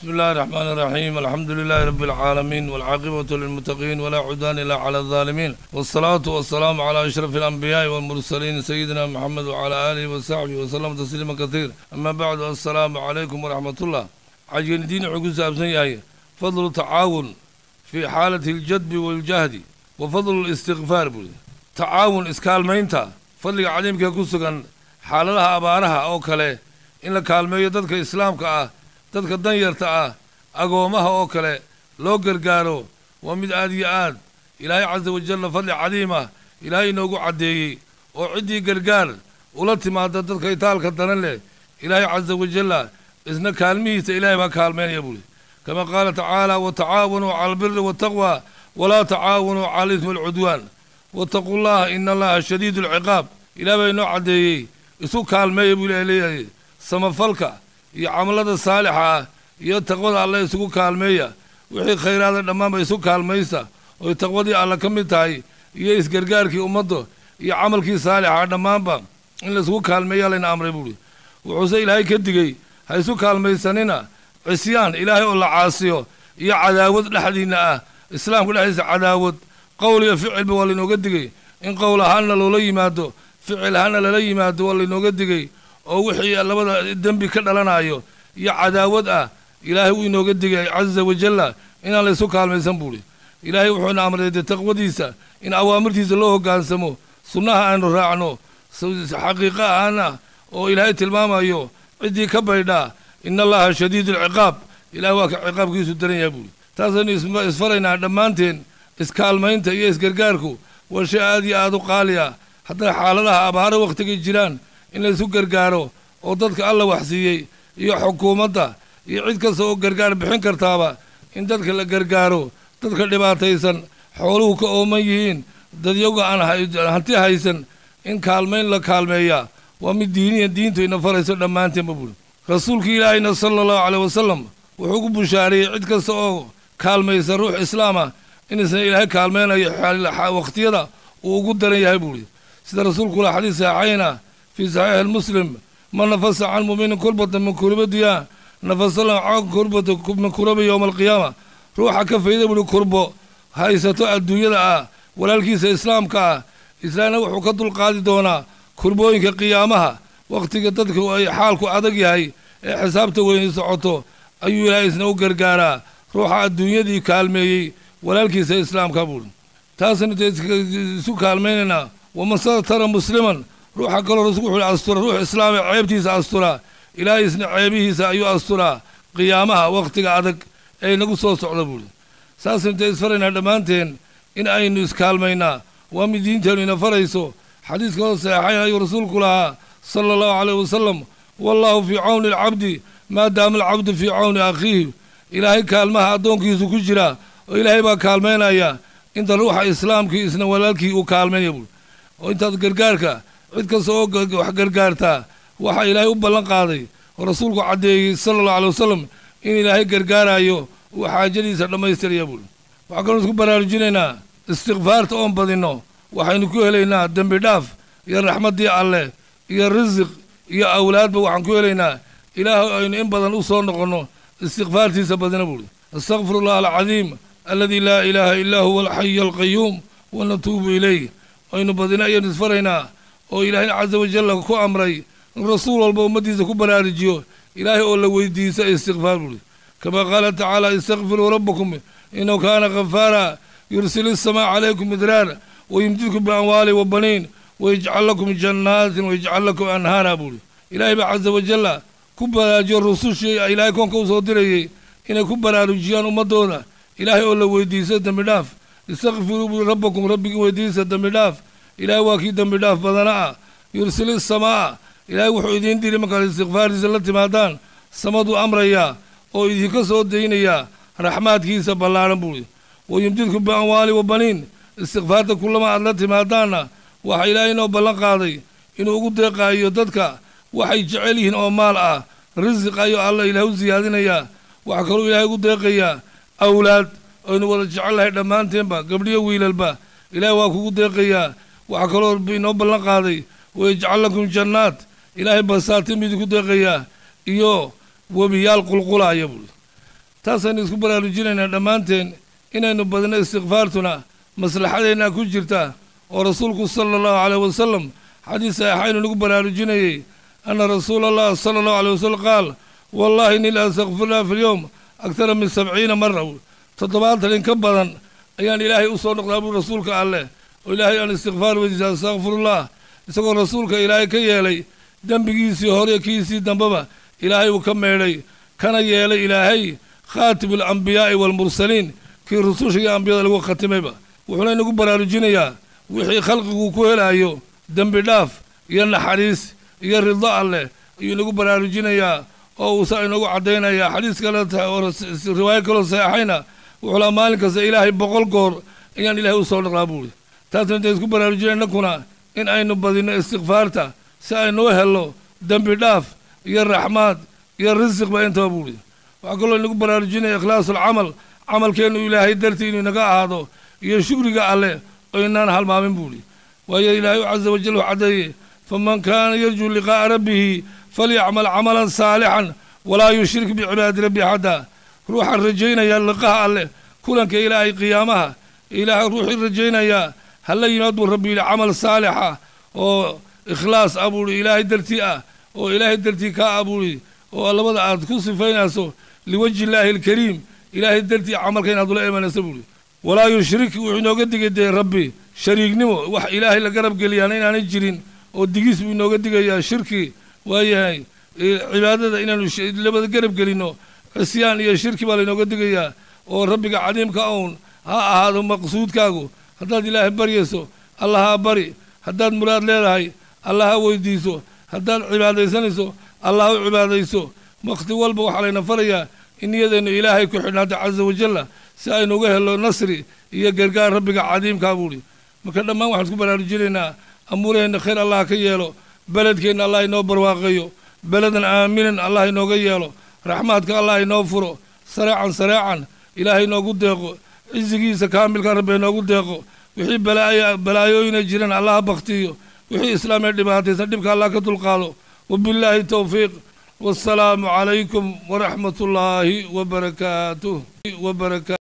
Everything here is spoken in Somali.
بسم الله الرحمن الرحيم الحمد لله رب العالمين والعاقبة للمتقين ولا عدوان إلا على الظالمين والصلاة والسلام على أشرف الأنبياء والمرسلين سيدنا محمد وعلى آله وصحبه وسلم تسليما كثير أما بعد السلام عليكم ورحمة الله عجل دين عقوز أبسن فضل التعاون في حالة الجدب والجهد وفضل الاستغفار بول. تعاون إسكال مينتا فضل عديم كيكوسكن حالها أبارها أو كله إن كالمية ضدك إسلام كأه dadka danyarta ah agoomaha oo kale loo gargaaro waa mid aad iyo aad ilaahay casa wajalla fadli cadiima ilaahay inoogu caddeeyey oo ciddii gargaar ula timaada dadka itaalka daran leh ilaahay casa wajalla isna kaalmihiisa ilaahay baa kaalmaynaya buuri kama qaala tacaala watacaawanuu cala albiri waataqwa walaa tacaawanuu cala alismi alcudwaan wattaquu llaha ina allaha shadiidu alciqaab ilaah baa inoo caddeeyey isu kaalmeeya buu ilahay leeyahay samafalka iyo camalada saalixa ah iyo taqwada alle isugu kaalmeeya wixii khayraada dhammaanba isu kaalmaysa oy taqwadii alle ka mid tahay iyo isgargaarkii ummadda iyo camalkii saalixa dhammaanba in laisugu kaalmeeya layna amray buuhi wuxuuse ilaahay ka digey ha isu kaalmaysanina cisyaan ilaahay oo la caasiyo iyo cadaawad dhexdiinna ah islaamka dhexdiisa cadaawad qowl iyo ficilba waa laynooga digey in qowl ahaanna loola yimaado ficil ahaanna lala yimaado waa laynooga digey oo wixii labada dembi ka dhalanayo iyo cadaawad ah ilaahay wuu inooga digay casa wajalla inaan laysu kaalmaysan buuhi ilaahay wuxuuna amray dee taqwadiisa in awaamirtiisa loo hoggaansamo sunnaha aanu raacno xaqiiqa ahaana oo ilaahay tilmaamayo ciddii ka baydhaa ina allaha shadiidu alciqaab ilahay waa ka ciqaabkiisu daran yahay buuhi taasaynu isfaraynaa dhammaanteen iskaalmaynta iyo isgargaarku waa shay aad iyo aad u qaali ah haddana xaaladaha abaaro wakhtigay jiraan in laysu gargaaro oo dadka alla waxsiiyey iyo xukuumadda iyo cid kasta oo gargaar bixin kartaaba in dadka la gargaaro dadka dhibaataysan xooluhu ka ooman yihiin dadyaga aan hanti haysan in kaalmayn la kaalmeeyaa waa mid diiniya diintu ina farayso dhammaanteenba buuri rasuulkii ilaahayna sala allahu caleyh wasalam wuxuu ku bushaareeyey cid kasta oo kaalmaysa ruux islaama in isna ilaahay kaalmeynayo wakhtiyada uu ugu daran yahay buuri sida rasuulku la xadiis saxayna في صحيح المسلم من نفس عن مؤمن كربة من كرب الدنيا نفس له عن كربة من كرب يوم القيامة روح كفيدة من كربة هاي ستو الدنيا ولا الكيس إسلام كا إسلام وحو كدل قادي دونا كربوين كقيامها وقت قدتك أي حالك أدقي هاي حسابته وين سعوته أيو لا إسنو قرقارا روح الدنيا دي كالمي ولا الكيس إسلام كابول تاسن سو كالميننا ومن ترى مسلما ruuxa kaloo rasuulku wuxuu astura ruux islaami ceebtiisa astura ilaahay isna ceebihiisa ayuu asturaa qiyaamaha wakhtiga adag ee nagu soo socda buuri saas intay isfaraynaa dhammaanteen in aynu iskaalmaynaa waa mid diinteennu ina farayso xadiis kaloo saxeexayn ayuu rasuulku lahaa sala allahu caleyh wasalam wallaahu fii cawni alcabdi maadaama alcabdu fii cawni akhiihi ilaahay kaalmaha addoonkiisu ku jira oo ilaahay baa kaalmaynaya inta ruuxa islaamkii isna walaalkii uu kaalmaynaya buuri oo intaad gargaarka cid kasta oo wax gargaartaa waxaa ilaahay u ballan qaaday oo rasuulku caddeeyey sala allahu alay wasalam in ilaahay gargaarayo uu xaajadiisa dhammaystiraya buuri waxaa kaloo isku baraarujinaynaa istikfaarta oon badinno waxaynu ku helaynaa dembi dhaaf iyo raxmaddii alleh iyo risiq iyo awlaadba waxaan ku helaynaa ilaahay aynu in badan u soo noqonno istikfaartiisa badina buuri astakfiru allah alcadiim alladii laa ilaaha illaa huwa alxayu alqayuum wa natuubu ilayh aynu badina ayaynu isfaraynaa oo ilaahayna casa wajalla ku amray in rasuul walba ummaddiisa ku baraarujiyo ilaahay oo la weydiisa istikfaar buuri kama qaala tacaala istakfiruu rabbakum inahu kaana kafaara yursil isamaa calaykum midraar wayumdidkum biamwaali wa baniin wayajcal lakum jannaatin wayajcal lakum anhaara buuri ilaahay baa casa wajalla ku baraarujiyo rusushii ilaahay koonka u soo dirayey inay ku baraarujiyaan ummaddooda ilaahay oo la weydiiso dembi dhaaf istakfiruu buuri rabbakum rabbigii weydiisa dembi dhaaf ilaahay waa kii dembi dhaaf badana ah yursili samaa ilaahay wuxuu idiin diri markaad istikfaartiisa la timaadaan samaduu amrayaa oo idinka soo daynayaa raxmaadkiisa ballaaran buuri wayumdidkum biamwaali wa baniin istikfaarta kullama aad la timaadaanna waxaa ilaahay inoo ballan qaaday inuu ugu deeqaayo dadka waxay jecel yihiin oo maal ah risiq ayuu alla ilaah u siyaadinayaa waxaa kaluu ilaahay ugu deeqayaa awlaad aynu wada jecel lahay dhammaanteenba gabdhiyo wiilalba ilaahay waa kugu deeqayaa waxaa kaloo inoo ballan qaaday wayajcal lakum jannaat ilaahay basaatin buu idinku deeqayaa iyo webiyaal qulqulaaya buuri taasaynu isku baraarujinaynaa dhammaanteen inaynu badino istikfaartuna maslaxadeenna ku jirta oo rasuulku sala allahu caleyh wasalam xadiis saxiixaynu nagu baraarujinayey anna rasuula allah sala allahu aleyh wasalam qaal wallahi inni la astakfirullah fi lyowm aktara min sabciina mara toddobaatan in ka badan ayaan ilaahay u soo noqdaa buu rasuulka alleh oo ilaahay aan istikfaar weydiisa astakfirullah isagoo rasuulka ilaahay ka yeelay dembigiisii hore kiisii dambeba ilaahay uu ka meedhay kana yeelay ilaahay khaatibu alambiyaa'i waalmursaliin kii rususha iyo ambiyada lagu khatimayba wuxuuna inagu baraarujinayaa wixii khalqigu ku helaayo dembi dhaaf iyo naxariis iyo rido alleh ayuu inagu baraarujinayaa oo uusa inagu caddaynayaa xadiis kale oo riwaayo kaloo saxeixayna wuxuu laha maalin kasta ilaahay boqol goor ayaan ilaahay u soo dhaqlaa buuri taasna intay isku baraarujinay innakuna in aynu badinno istikfaarta si aynu u helno dembi dhaaf iyo raxmaad iyo risiqba intaba buuri waxaa kaloo inagu baraarujinaya ikhlaasulcamal camalkeennu ilaahay dartii inuu inaga ahaado iyo shukriga alleh oo inaan halmaamin buuri waayo ilaahay casa wajal u caddeeye faman kaana yarjuu liqaa'a rabbihi falyacmal camalan saalixan walaa yushrik bicibaadi rabbi axadda ruuxaan rajaynaya liqaha alleh kulanka ilaahay qiyaamaha ilaahay ruuxii rajaynayaa hala yimaad buu rabbi yidhi camal saalixa oo ikhlaas ah buuhi ilaahay dartii ah oo ilaahay dartii kaa ah buuhi oo labada aad ku sifaynayso liwajhi illaahi alkariim ilaahay dartii camalka inaad ula imanayso buuhi walaa yushrik wuxuu inooga digay dee rabbi shariignimo wax ilaahay la garab geliyaana inaanay jirin oo digiis buu inooga digayaa shirki waayahay cibaadada inaanu labada garab gelinno cisyaan iyo shirki baa lainooga digayaa oo rabbiga cadiimka own ha ahaado maqsuudkaagu haddaad ilaahay baryayso allaha bari haddaad muraad leedahay allaha weydiiso haddaad cibaadaysanayso allah u cibaadayso wakhti walba waxaa layna farayaa in niyadeennu ilaahay ku xidhnaato casa wajalla si aynu uga helno nasri iyo gargaar rabbiga cadiimkaa buuhi marka dhammaan waxaan isku baraarujinaynaa amuuraheenna khayr allah ka yeelo beledkeenna allah inoo barwaaqeeyo beledan aaminan allah inooga yeelo raxmaadka allah inoo furo sareecan sareecan ilaahay inoogu deeqo cisigiisa kaamilka rabbi inoogu deeqo wixii balaayooyina jiraan allah baktiyo wixii islaamee dhibaataysan dhibka allah ka dulqaado wabillaahi towfiiq wassalaamu calaykum waraxmat ullaahi wabarakaatuh